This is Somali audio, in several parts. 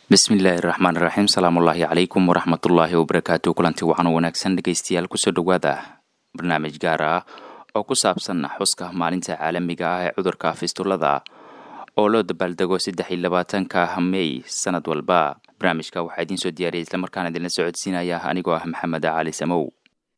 bismillaahi raxmaan raxiim salaamullaahi calaykum waraxmatullaahi wabarakaatu kulanti wacan wanaagsan dhegaystayaal kusoo dhowaada barnaamij gaar ah oo ku saabsan xuska maalinta caalamiga ah ee cudurka fistulada oo loo dabaaldego saddex iyo labaatanka mey sanad walba barnaamijka waxaa idiin soo diyaariyay islamarkaana idinla socodsiinaya anigoo ah maxamed cali samow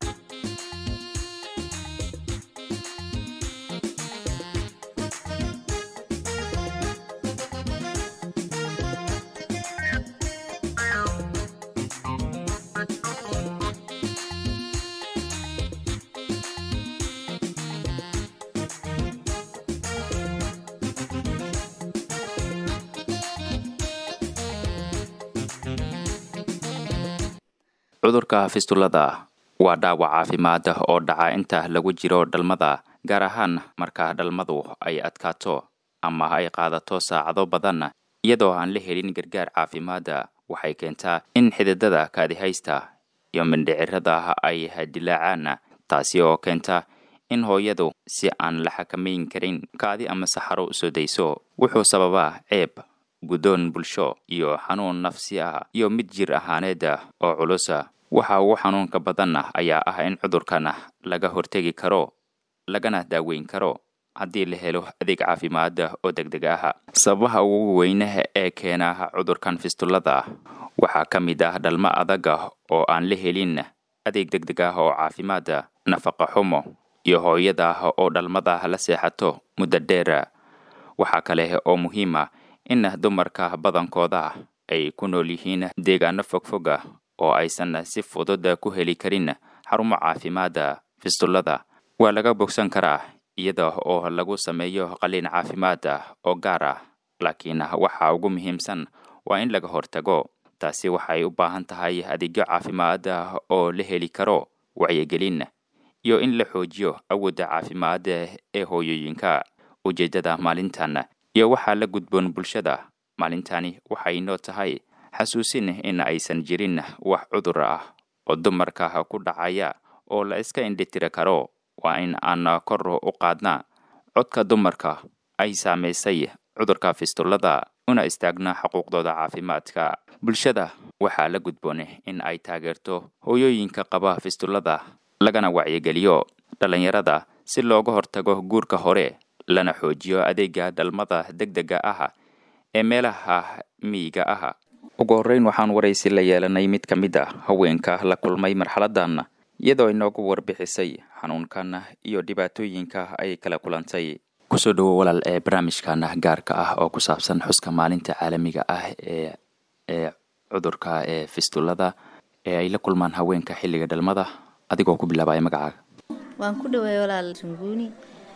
cudurka fistulada waa dhaawac caafimaad oo dhaca inta lagu jiro dhalmada gaar ahaan marka dhalmadu ay adkaato ama ay qaadato saacado badan iyadoo aan la helin gargaar caafimaada waxay keentaa in xididada kaadihaysta iyo mindhicirada ay dilaacaan taasi oo keenta in hooyadu si aan la xakamayn karin kaadi ama saxaro soo dayso wuxuu sababaa ceeb guddoon bulsho iyo xanuun nafsi ah iyo mid jir ahaaneed oo culusa waxa ugu xanuunka badanna ayaa ah in cudurkan laga hortegi karo lagana daaweyn karo haddii la helo adeeg caafimaad oo deg deg ah sababaha ugu weyne ee keena cudurkan fistulada waxaa ka mid ah dhalmo adag oo aan la helin adeeg deg deg ah oo caafimaad nafaqa xumo iyo hooyada oo dhalmada la seexato muddo dheer waxaa kale oo muhiima in dumarka badankooda ay ku nool yihiin deegaano fogfoga oo aysan si fudud ku heli karin xarumo caafimaada fistulada waa laga bogsan karaa iyada oo lagu sameeyo qaliin caafimaad oo gaar ah laakiin waxa ugu muhiimsan waa in laga hortago taasi waxay u baahan tahay adeegyo caafimaad oo la heli karo wacyigelin iyo in la xoojiyo awoodda caafimaad ee hooyooyinka ujeeddada maalintan iyo waxaa la gudboon bulshada maalintani waxay noo tahay xasuusin in aysan jirin wax cudur ah oo dumarka ku dhacaya oo la iska indhitiri karo waa in aan kor u qaadna codka dumarka ay saamaysay cudurka fistulada una istaagna xuquuqdooda caafimaadka bulshada waxaa la gudboon in ay taageerto hooyooyinka qaba fistulada lagana wacyigeliyo dhallinyarada si looga hortago guurka hore lana xoojiyo adeega dhalmada deg dega ah ee meelaha miyiga ah ugu horreyn waxaan waraysi la yeelanay mid ka mid a haweenka la kulmay marxaladan iyadoo inoogu warbixisay xanuunkan iyo dhibaatooyinka ay kala kulantay kusoo dhowo walaal ee barnaamijkan gaarka ah oo ku saabsan xuska maalinta caalamiga ah ee ee cudurka ee fistulada ee ay la kulmaan haweenka xilliga dhalmada adigoo ku bilaabaya magacaaga waan ku dhaweey walaal sunguuni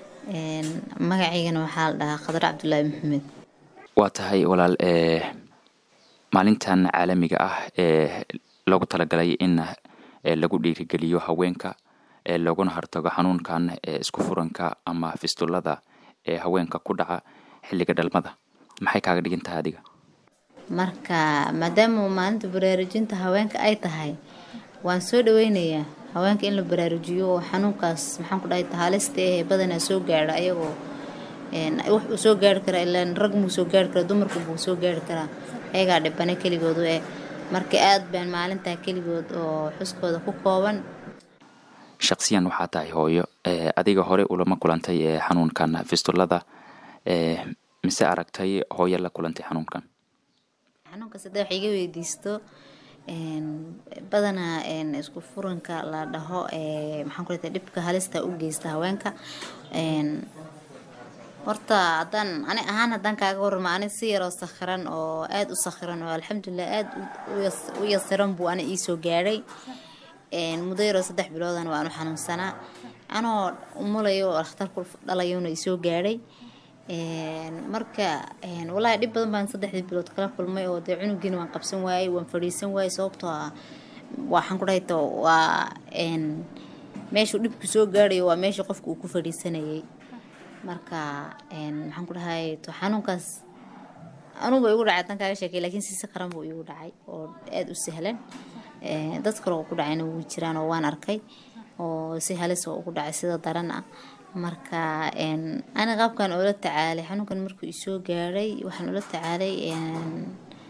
magacaygana waxaa la dhahaa khadar cabdulaahi maxamed waa tahay walaal ee maalintan caalamiga ah ee loogu talagalay in lagu dhiirigeliyo haweenka ee looguna hortago xanuunkan ee isku furanka ama fistulada ee haweenka ku dhaca xilliga dhalmada maxay kaaga dhigan tahay adiga marka maadaama maalinta baraarujinta haweenka ay tahay waan soo dhaweynayaa haweenka in la baraarujiyo oo xanuunkaas maxaan ku dhahay halista eh badanaa soo gaadha ayagoo wax uu soo gaari karaa ilaan rag muu soo gaari karaa dumarku buu soo gaari karaa ayagaa dhibane keligoodu eh marka aad baan maalintaa keligood oo xuskooda ku kooban shaksiyan waxaa tahay hooyo adiga hore ulama kulantay ee xanuunkan fistulada mise aragtay hooyo la kulantay xanuunkan xanuunkaas hadda wax iga weydiisto badanaa isku furanka la dhaho maxaan ku leedahay dhibka halista u geysta haweenka horta haddaan ani ahaan haddaan kaaga warramo ani si yaroo sakhiran oo aada u sakhiran oo alxamdulilah aada u yasiran buu ani iisoo gaadhay muddo yaroo saddex biloodan waan u xanuunsanaa anoo umulayo oo dhakhtarku dhalayona isoo gaadhay marka wallaahi dhib badan baan saddexdii bilood kala kulmay oo dee cunugiina waan qabsan waayey waan fadhiisan waayey sababtoo ah waxaan ku dhahayto waa meeshuu dhibku soo gaadhayo waa meesha qofka uu ku fadhiisanayay marka maxaan ku dhahay to xanuunkaas anugu igu dhacay haddaan kaaga sheekay laakiin si sakaran buu igu dhacay oo aada u sahlan dad kale oo ku dhacayna wuu jiraan oo waan arkay oo si halis oo ugu dhacay sida daran ah marka ani qaabkan oola tacaalay xanuunkan markuu isoo gaadhay waxaan ula tacaalay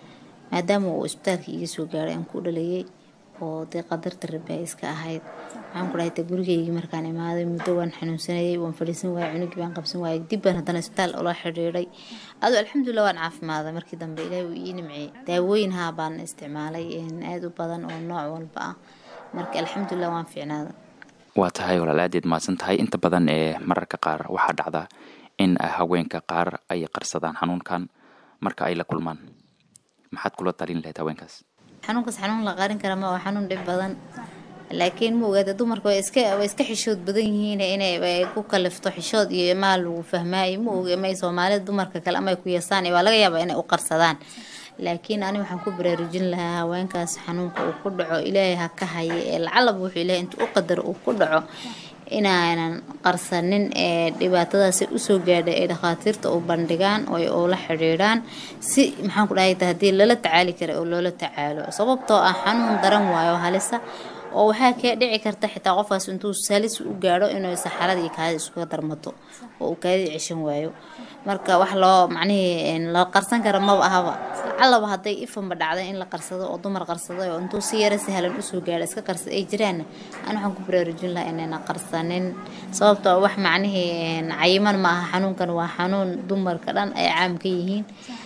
maadaama uu isbitaalka iga soo gaaray aan ku dhalayay oo dee qadarta rabi ay iska ahayd waxaan ku dhahay gurigeygii markaan imaaday muddo waan xanuunsanayay waan fadhiisan waayay cunugii baan qabsan waayay dib baan haddana isbitaal ula xidhiidhay aduu alxamdulilah waan caafimaaday markii dambe ilaahi uu ii nimciyey daawooyin haa baan isticmaalay aada u badan oo nooc walba ah marka alxamdulilah waan fiicnaaday waa tahay walaalaadeed mahadsan tahay inta badan ee mararka qaar waxaa dhacda in haweenka qaar ay qarsadaan xanuunkan marka ay la kulmaan maxaad kula talin lahayd haweenkaas xanuunkaas xanuun la qarin kara ma waa xanuun dhib badan laakiin ma ogaada dumarka way iska way iska xishood badan yihiin inay ku kalifto xishood iyo maal lagu fahmaayo ma oga may soomaalida dumarka kale ama ay ku yasaan waa laga yaabaa inay u qarsadaan laakiin ani waxaan ku baraarujin lahaa haweenkaas xanuunka uu ku dhaco ilaahay ha ka haya ee lacalaba wuxuu ilaahay intuu u qadaro uu ku dhaco inaanan qarsanin ee dhibaatadaasi usoo gaadhay ay dhakhaatiirta u bandhigaan oo la xidhiidhaan si maxaan ku dhahay haddii lala tacaali kara oo loola tacaalo sababtoo ah xanuun daran waayo halisa oo waxaa kee dhici karta xitaa qofkaas intuu salis u gaadho inuu saxarada iyo kaadida iskuga darmato oo uu kaadida ceshan waayo marka wax loo macnihii la qarsan kara maba ahaba lacalaba hadday ifanba dhacday in la qarsado oo dumar qarsaday oo intuu si yaro sahlan usoo gaadho iska qarsad ay jiraanna ani waxaan ku baraarujin lahaa inayna qarsanin sababtoo wax macnihii cayiman ma aha xanuunkan waa xanuun dumarka dhan ay caam ka yihiin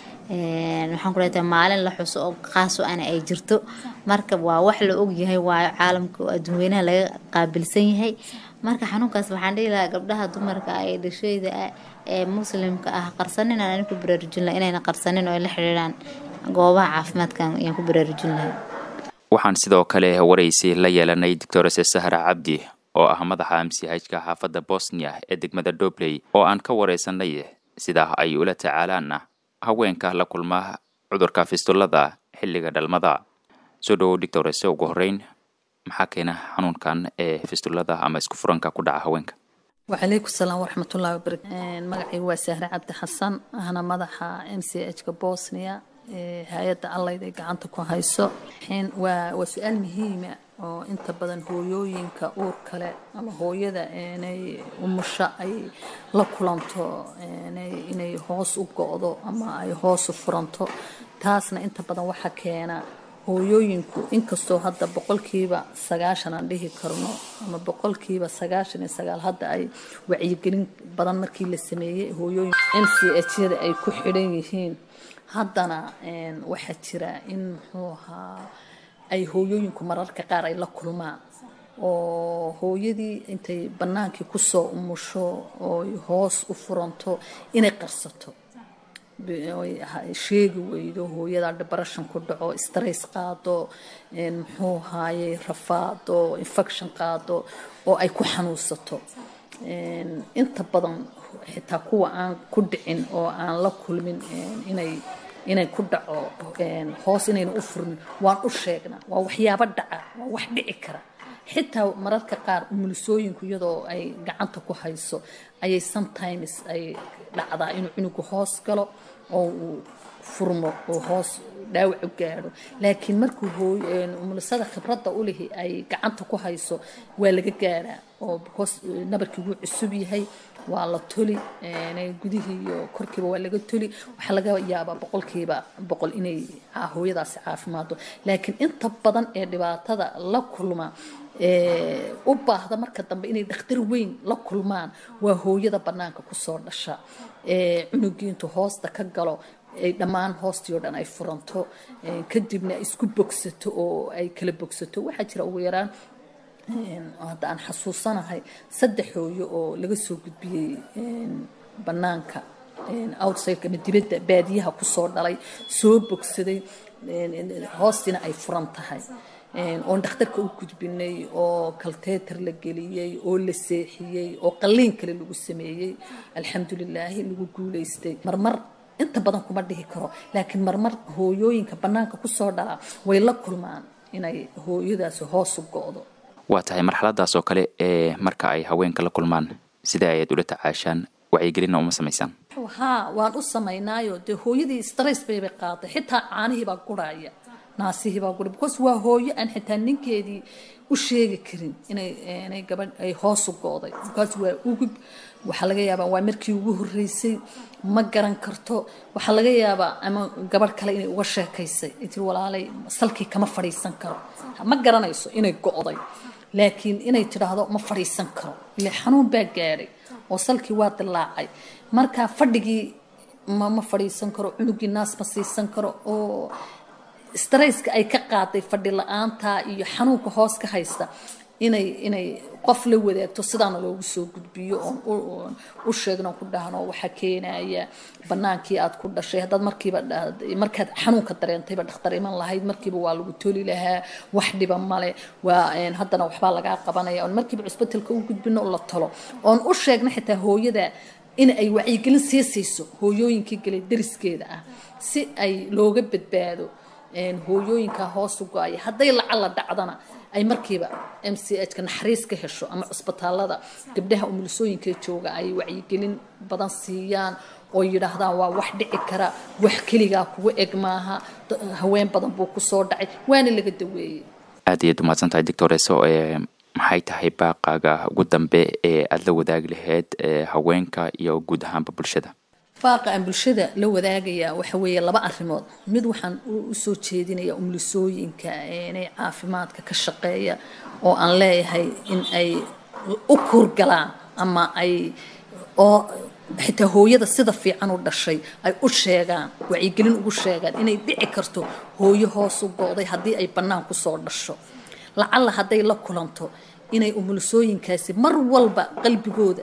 waxaan ku leetahay maalin la xuso oo khaaso ana ay jirto marka waa wax la og yahay waayo caalamka oo adduunweynaha laga qaabilsan yahay marka xanuunkaas waxaan dhihi lahaa gabdhaha dumarka ah ee dhashayda ah ee muslimka ah qarsanin aan ani ku baraarujin lahaa inayna qarsanin oo ay la xidhiidhaan goobaha caafimaadkan ayaan ku baraarujin lahaa waxaan sidoo kale waraysi la yeelanay doctorese sahra cabdi oo ah madaxa amsihajka xaafadda bosnia ee degmada dobley oo aan ka waraysanay sida ay ula tacaalaana haweenka la kulma cudurka fistulada xilliga dhalmada soo dhowow doctorese ugu horeyn maxaa keena xanuunkan ee fistulada ama isku furanka ku dhaca haweenka wacalaykum salaam waraxmatullahi wabarakatu magacaygu waa sahre cabdi xasan ahna madaxa m c h ka bosnia hay-adda allayd ay gacanta ku hayso waa waa su-aal muhiima oo inta badan hooyooyinka uur kale ama hooyada inay umusho ay la kulanto inay hoos u go-do ama ay hoos u furanto taasna inta badan waxaa keena hooyooyinku inkastoo hadda boqolkiiba sagaashan aan dhihi karno ama boqolkiiba sagaashan iyo sagaal hadda ay wacyigelin badan markii la sameeyey hooyooyin m c h yada ay ku xidhan yihiin haddana waxaa jira in muxuu ahaa ay hooyooyinku mararka qaar ay la kulmaan oo hooyadii intay bannaankii kusoo umusho ooy hoos u furanto inay qarsato sheegi weydo hooyada depression ku dhaco stress qaado muxuu haayey rafaado infection qaado oo ay ku xanuunsato inta badan xitaa kuwa aan ku dhicin oo aan la kulmin inay inay ku dhaco hoos inayna u furmin waan u sheegnaa waa waxyaabo dhaca waa wax dhici kara xitaa mararka qaar umulisooyinku iyadoo ay gacanta ku hayso ayay sometimes ay dhacdaa inuu cunugu hoos galo oo uu furmo oo hoos dhaawac u gaadho laakiin markuu umulisada khibradda u lihi ay gacanta ku hayso waa laga gaadhaa oo hoos nabarkii wuu cusub yahay waa la toli gudihii iyo korkiiba waa laga toli waxaa laga yaabaa boqolkiiba boqol inay hooyadaasi caafimaado laakiin inta badan ee dhibaatada la kulma u baahda marka dambe inay dhakhtar weyn la kulmaan waa hooyada bannaanka kusoo dhasha cunugii intuu hoosta ka galo ay dhammaan hoostii oo dhan ay furanto kadibna isku bogsato oo ay kala bogsato waxaa jira ugu yaraan hadda aan xasuusanahay saddex hooyo oo laga soo gudbiyey bannaanka outside ama dibadda baadiyaha kusoo dhalay soo bogsaday hoostiina ay furan tahay oon dhakhtarka u gudbinay oo kalteetar la geliyey oo la seexiyey oo qalliin kale lagu sameeyey alxamdulilaahi lagu guulaystay marmar inta badan kuma dhihi karo laakiin marmar hooyooyinka bannaanka kusoo dhalaa way la kulmaan inay hooyadaasi hoos u go-do waa tahay marxaladaas oo kale ee marka ay haweenka la kulmaan sida ayaad ula tacaashaan wacyigelinna uma samaysaan haa waan u samaynaayo dee hooyadii stress baybay qaaday xitaa caanihii baa guraya naasihii baa gura because waa hooyo aan xitaa ninkeedii u sheegi karin inay inay gabadh ay hoos u go-day because waa ugub waxaa laga yaabaa waa markii ugu horreysay ma garan karto waxaa laga yaabaa ama gabadh kale inay uga sheekaysay intii walaalay salkii kama fadhiisan karo ma garanayso inay go'day laakiin inay tidhaahdo ma fadhiisan karo ile xanuun baa gaadhay oo salkii waa dilaacay marka fadhigii ma ma fadhiisan karo cunugii naas ma siisan karo oo strayska ay ka qaaday fadhi la-aanta iyo xanuunka hoos ka haysta inay inay qof la wadaagto sidaana loogu soo gudbiyo oon u sheegno ku dhahno waxaa keenaya banaankii aad ku dhashay haddaad markiiba markaad xanuunka dareentayba dhakhtar iman lahayd markiiba waa lagu toli lahaa wax dhiba male waa haddana waxbaa lagaa qabanaya oon markiiba cusbitalka u gudbino la talo oon u sheegno xitaa hooyada in ay wacyigelin sii siiso hooyooyinkii galay dariskeeda ah si ay looga badbaado hooyooyinka hoos u go-aya hadday lacala dhacdana ay markiiba m c h ka naxariis ka hesho ama cusbitaalada gabdhaha umulisooyinka jooga ay wacyigelin badan siiyaan oo yidhaahdaan waa wax dhici kara wax keligaa kuga eg maaha haween badan buu kusoo dhacay waana laga daweeyey aad iyaad umahadsan tahay doctoreso maxay tahay baaqaaga ugu dambe ee aada la wadaagi lahayd haweenka iyo guud ahaanba bulshada baaqa aan bulshada la wadaagayaa waxa weeye laba arrimood mid waxaan usoo jeedinayaa umulisooyinka inay caafimaadka ka shaqeeya oo aan leeyahay in ay u kurgalaan ama ay oo xitaa hooyada sida fiican u dhashay ay u sheegaan wacyigelin ugu sheegaan inay dhici karto hooyo hoos u go-day haddii ay bannaan kusoo dhasho lacalla hadday la kulanto inay umulisooyinkaasi mar walba qalbigooda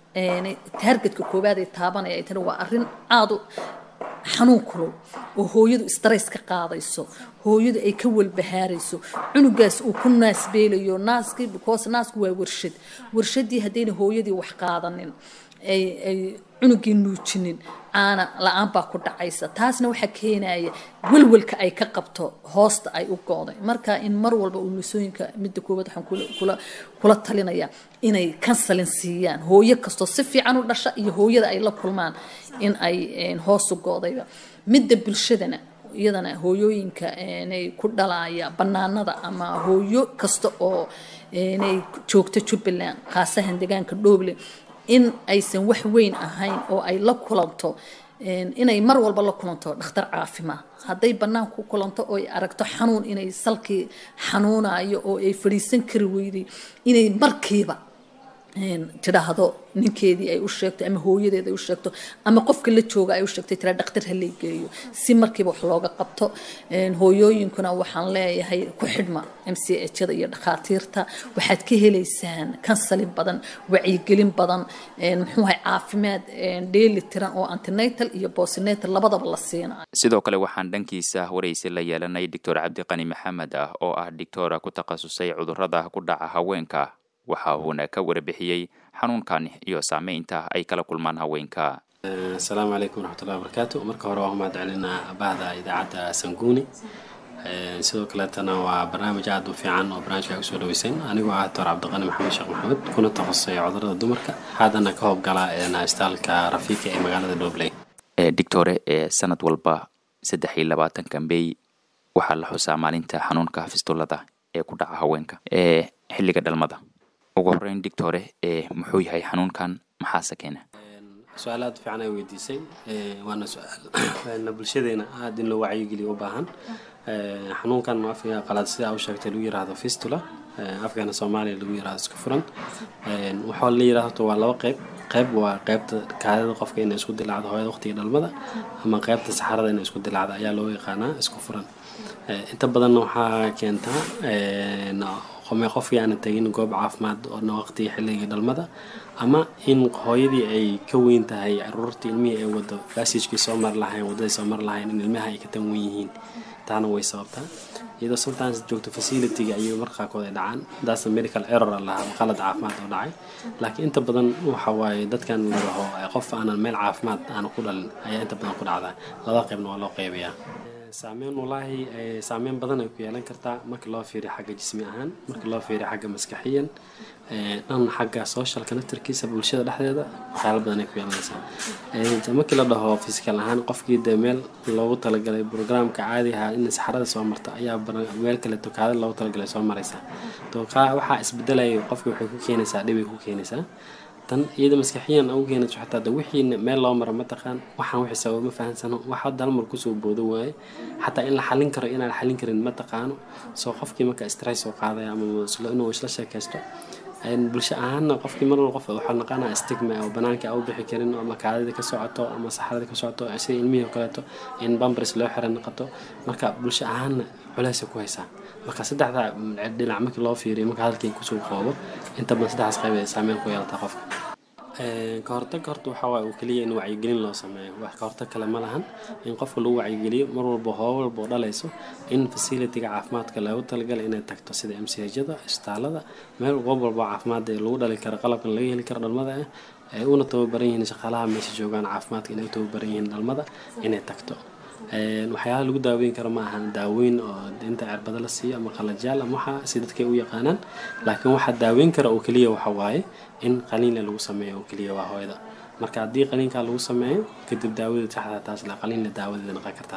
taargetka koowaad ay taabanaya ay tani waa arrin aada u xanuun kulul oo hooyadu stress ka qaadayso hooyadu ay ka walbahaarayso cunugaas uu ku naasbeelayo naaskii because naasku waa warshad warshadii haddayna hooyadii wax qaadanin ay ay cunugii nuujinin caana la-aan baa ku dhacaysa taasna waxaa keenaya welwelka ay ka qabto hoosta ay u go-day marka in mar walba umulisooyinka midda koowaad waxaan kula kula talinayaa inay kansalin siiyaan hooyo kastoo si fiican u dhasha iyo hooyada ay la kulmaan in ay hoos u go-dayba midda bulshadana iyadana hooyooyinka inay ku dhalaya banaanada ama hooyo kasta oo inay joogto jubbaland khaasahan deegaanka dhoble in aysan wax weyn ahayn oo ay la kulanto inay mar walba la kulanto dhakhtar caafimaad hadday bannaan ku kulanto oo ay aragto xanuun inay salkii xanuunayo oo ay fadhiisan kari weyday inay markiiba tidhaahdo ninkeedii ay u sheegto ama hooyadeed ay u sheegto ama qofka la jooga ay u sheegto tira dhakhtar ha geeyo si markiiba wax looga qabto hooyooyinkuna waxaan leeyahay ku xidhma m c h-da iyo dhakhaatiirta waxaad ka helaysaan kansalin badan wacyigelin badan muxuuhay caafimaad dheeli tiran oo antinatal iyo bosinatal labadaba la siinayo sidoo kale waxaan dhankiisa waraysi la yeelanay doctor cabdiqani maxamed ah oo ah doctora ku takhasusay cudurrada ku dhaca haweenka waxa uuna ka warbixiyey xanuunkan iyo saameynta ay kala kulmaan haweenka asalaamu calaykum waraxmatullahi wabarakaatu marka hore waa umahad celinaa bahda idaacadda sanguuni sidoo kaleetana waa barnaamij aada u fiican oo barnaamijka kusoo dhaweyseen anigoo ah doctor cabdiqani maxamed sheekh maxamed kuna takhasusay cudurada dumarka haddana ka howlgala istaalka rafiika ee magaalada dhobley doctore sanad walba saddex iyo labaatanka may waxaa la xusaa maalinta xanuunka fistulada ee ku dhaca haweenka ee xilliga dhalmada ugu horeyn dictore muxuu yahay xanuunkan maxaase keena su-aal aada fiican ay weydiisay waana su-aal bulshadeena aada in loo wacyigeliyo u baahan xanuunkan afka qalaad sida u sheegtay lagu yiraahdo fistula afkeena soomaaliya lagu yirahdo isku furan waxaa la yirahdo waa laba qeyb qeyb waa qeybta kaadida qofka inay isku dilaacdo hooyada waqtiga dhalmada ama qeybta saxarada inay isku dilaacdo ayaa loo yaqaanaa isku furan inta badanna waxaa keentaa qome qofkii aana tegin goob caafimaad oona waqtiga xilliga dhalmada ama in hooyadii ay ka weyn tahay caruurtii ilmihii ay wado bassagekii soo mari lahayn waddaday soo mari lahayn in ilmaha ay ka tan wen yihiin taana way sababtaa iyadoo sometimes joogto facilityga ayuu marka qaarkood ay dhacaan daasna medical error lahaa qalad caafimaad oo dhacay laakiin inta badan waxa waaye dadkan la dhaho qof aanan meel caafimaad aana ku dhalin ayaa inta badan ku dhacdaa laba qaybna waa loo qaybayaa saameyn walaahi saameyn badan ay ku yeelan kartaa marka loo fiiriyo xagga jismi ahaan marka loo fiiriyo xagga maskaxiyan dhan xagga socialka naftarkiisa bulshada dhexdeeda waxyaala badan ay ku yeelanaysaa markii la dhaho physical ahaan qofkii dee meel loogu talagalay programka caadiha in saxarada soo marta ayaa meel kale tokaada loogu talagalay soo maraysa waxaa isbedelaya qofkii waxay ku keenaysaa dhibay ku keenaysaa tan iyada maskaxiyan ugu keenayso xataa de wixii meel loo maro ma taqaan waxaan wixii sabab ma fahansano waxa dalmar kusoo boodo waaye xataa in la xalin karo inaan la xalin karin ma taqaano soo qofkii marka stress soo qaadaya ama inuu isla sheekaysto bulsho ahaanna qofkii mar walba qof waxaa naqanaa stigma oo banaanka u bixi karin ama kaadida ka socoto ama saxarada ka socoto sida ilmihii oo kaleeto in bambers loo xira noqoto marka bulsho ahaanna culeysay ku haysaa marka saddexda dhinac markii loo fiiriyo marka hadalkii kusoo qoobo inta badan saddexdaas qayb ay saameyn ku yeelataa qofka ka hortag horta waxaa waaye uu keliya in wacyigelin loo sameeyo wax ka hortag kale ma lahan in qofka lagu wacyigeliyo mar walba hoobo walba oo dhalayso in facilitiga caafimaadka loogu talagalay inay tagto sida m c hjada isbitaalada meel goob walba caafimaad ee lagu dhali karo qalabkan laga heli karo dhalmada ah ay una tababaran yihiin shaqaalaha meesha joogaan caafimaadka inay u tababaran yihiin dhalmada inay tagto waxyaalaha lagu daaweyn karo ma ahan daaweyn oo inta cirbada la siiyo ama qalajaal ama waxa si dadkay u yaqaanaan laakiin waxaa daaweyn kara oo keliya waxa waaye in qaliinla lagu sameeyo oo keliya waa hooyada marka haddii qaliinkaa lagu sameeyo kadib daawada saxda taas la qaliinla daawadeeda noqon kartaa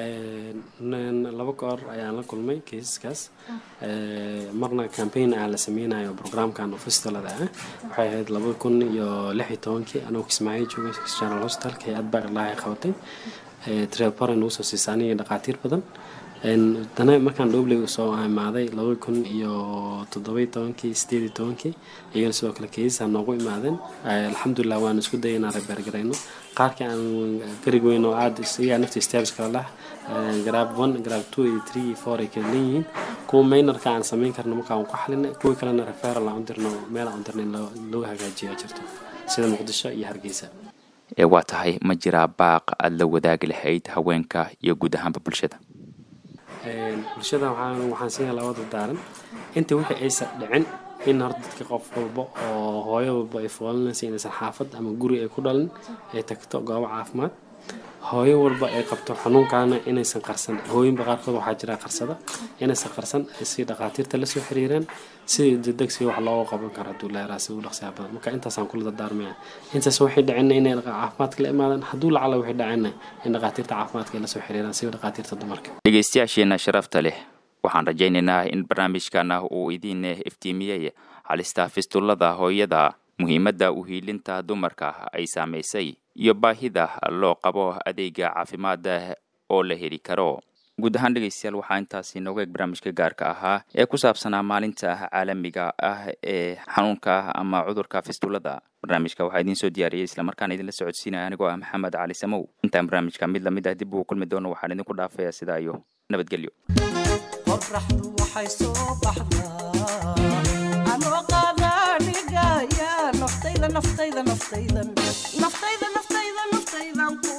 laba goor ayaan la kulmay keisaskaas marna campaign aan la sameynayo programkan fistolada ah waxay ahayd laba kun iyo lix iyo tobankii anoo kismaayo joogay general hospital hay-ad baa ilaahay qabatay trepore nagu soo siisa aniga dhaqaatiir badan dana markaan dhobley soo imaaday laba kun iyo toddobai tobankii sideed iyo tobankii iyagana sidoo kale keisasa noogu imaadeen alxamdulilah waan isku dayay inaan rebeergarayno qaarkii aan garig weyn oo aada iyagaa nafta stabs kala lah grab one grab two iyo three iyo four ay kala leeyihiin kuwa maynarka aan samayn karno markaa aan ku xalinay kuwii kalena referal aan u dirno meel aan u dirnay lagu hagaajiya jirto sida muqdisho iyo hargeysa ee waa tahay ma jiraa baaq aada la wadaagi lahayd haweenka iyo guud ahaanba bulshada bulshada waxaan siinaa labada daaran inta wixii aysan dhicin in hor dadka qof walba oo hooyo walba ay foolinaysa inaysan xaafad ama guri ay ku dhalin ay tagto goobo caafimaad hooyo walba ay qabto xanuunkaana inaysan qarsan hooyinba qaarkood waxaa jira qarsada inaysan qarsan si dhaqaatiirta lasoo xiriiraan si degdeg si wax looga qaban karo hadduu leeraa si u dhaqsiyaa badan marka intaasaan kula dardaarmaya intaas waxay dhacina inay caafimaadka la imaadaan hadduu lacala waxay dhacina in dhaqaatiirta caafimaadka ay lasoo xiriiraan si dhaqaatiirta dumarka dhegeystayaasheena sharafta leh waxaan rajaynaynaa in barnaamijkana uu idiin iftiimiyey halista fistulada hooyada muhiimadda uhiilinta dumarka ay saamaysay iyo baahida loo qabo adeega caafimaada oo la heli karo guud ahaan dhegeystayaal waxaa intaasi nooga eeg barnaamijka gaarka ahaa ee ku saabsanaa maalinta caalamiga ah ee xanuunka ama cudurka fistulada barnaamijka waxaa idiin soo diyaariyey islamarkaana idinla socodsiinaya anigoo ah maxamed cali samow intaan barnaamijka mid lamid ah dib uu kulmi doono waxaan idinku dhaafaya sidaa iyo nabadgelyo qorraxdu waxay soo baxdaa anoo qaadaanigaya naftayda naftayda naftaydan naftayda naftayda naftaydan ku